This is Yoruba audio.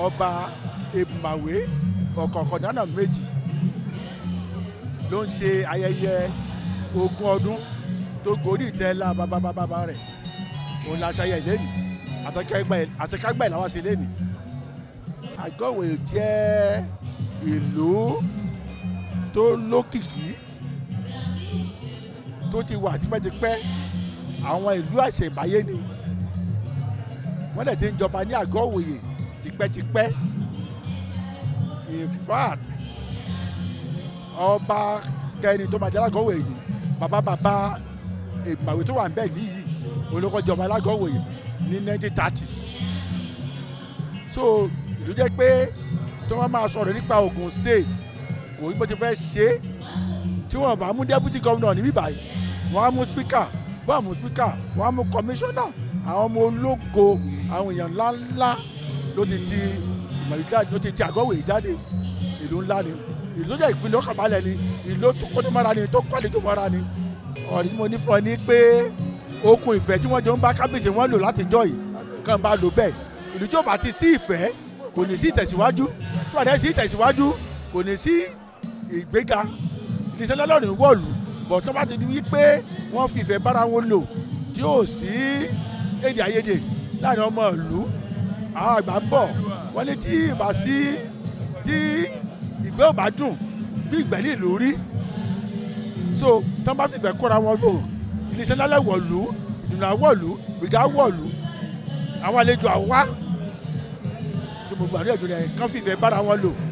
ọba èbùmàwé ọ̀kọ̀ọ̀kan náà méjì ló ń ṣe ayẹyẹ ogún ọdún tó gorí ìtẹ́ ńlá bàbá rẹ̀ òun la ṣayẹ lẹ́nìí àṣekágbà ìlàwọ̀ ṣe lẹ́nìí. àgọ́wé jẹ́ ìlú tó lókìkí tó ti wà tipẹ́tipẹ́ àwọn ìlú àṣẹ̀báyé ni wọ́n dẹ̀ ti ń jọba ní àgọ́wòye tipẹ́tipẹ́ in fact ọba kẹrin tó máa jẹ́ alágọ̀wé yìí bàbá bàbá ìmàwé tó wà ń bẹ̀ níyì olókojọba alágọ̀wé ní nineteen thirty so ìlú jẹ́ pé tí wọ́n máa sọ̀rọ̀ nípa Ogun State kò ní bó ti fẹ́ ṣe é tí wọ́n bá mú deputy governor níbí báyìí wọ́n á mú speaker wọ́n á mú speaker wọ́n á mú commissioner àwọn ọmọ ológo àwọn èèyàn ńláńlá ló ti ti ìmọ̀lẹ́ jáde ló ti ti àgọ́wé jáde ìlú ńlá ni ìlú tó jẹ́ ìpínlẹ̀ ọkàbalẹ̀ ni ìlú tó kọ́ni mọ́ra ni tó kọ́ni tó mọ́ra ni ọ̀rọ̀ tí mo ní fún ọ ní pé okùn ìfẹ́ tí wọ́n jọ ń bá kábíyèsí wọn lò látijọ́ yìí kàn bá lò bẹ́ẹ̀ ìlú tí ó bá ti sí ìfẹ́ kò ní sí ìtẹ̀síwájú tí wọ́n dẹ̀ sí ìtẹ̀síwájú kò ní sí ìgbéga iléeṣẹ́ lọ́lọ́run wọ̀lú bọ̀ tó bá ti di wípé wọ́n fi ìfẹ́ bára wọn lò tí ó sí èdè àìyedè láàrin ọmọ ìlú àwọn àgbà ń bọ̀ wọ́n ní tí ìbá sí tí ìgbẹ́ ò bá dùn bí ìgbẹ́ ní ìlú rí so tó bá fi ìfẹ́ kóra wọn lò iléeṣẹ́ lálẹ́ wọ̀lú ìdùnnà wọ̀lú gbìgá wọ̀lú àwọn àlejò àwa tí mo gbàdúrà jù rẹ̀ kán fi ìfẹ́ bára wọn lò